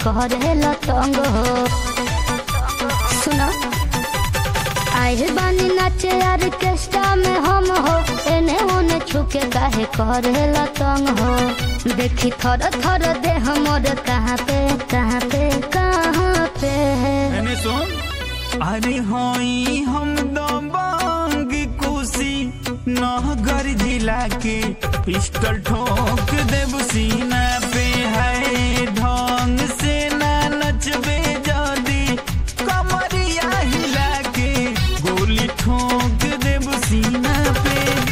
करेला तंग हो सुनो आइल बानी नाचे ऑर्केस्ट्रा में हम हो एने ओने छुके काहे करेला तंग हो देखी थर थर दे हमर कहाँ पे कहाँ पे कहाँ पे मैंने सुन अरे होई हम दबंग कुशी नहगर जिला के पिस्टल ठोक देब सीना पे है ढंग से ना नचबे जदी कमरिया हिला के गोली ठोक देब सीना पे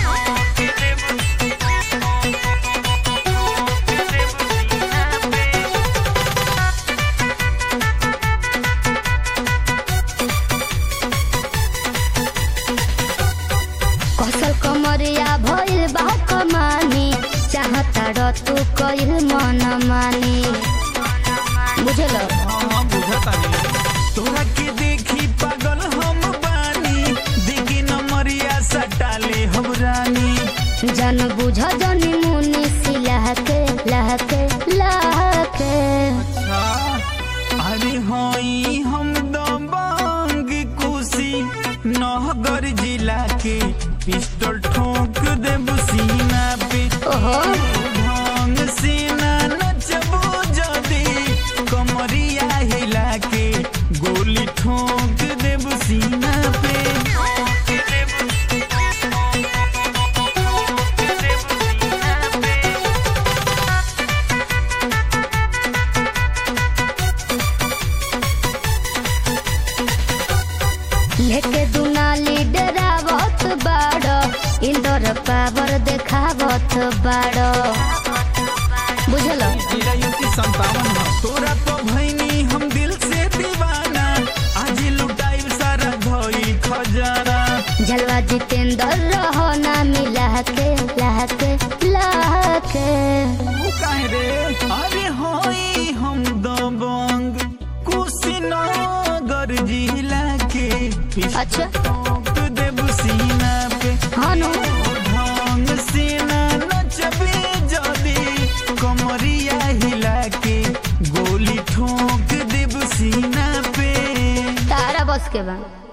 कसल कमरिया भइल बा कमानी चाहता र तू कइल मन मानी बुझल हाँ, बुझतानी। तोरा के देखी पागल हम बानी देखी नमरिया सटाले हम रानी जन बुझ जनी मुनि सिलहके लहके लहके अरे होई हम दबंग कुशी नहगर जिला के पिस्टल ठोक देब सीना पे ओहो ढंग से ना नचबो जदी कमरिया हिला के गोली ठोक देब सीना पे लेके दुनाली डरावत बाड़ इंदर पावर देखावत बाड़ बुझल तेरा युक्ति संतावन है तोरा तो भैनी हम दिल से दीवाना आज लुटाई सारा धोई खजाना झलवा जितेंद्र रहो ना मिला के लहके लहके तू काहे रे अरे होई हम दबंग कुशीनगर जिला के अच्छा ठोक देब सीना पे हाँ नो ढंग से ना नचबे जदी कमरिया हिला के गोली ठोक देब सीना पे तारा बस के बा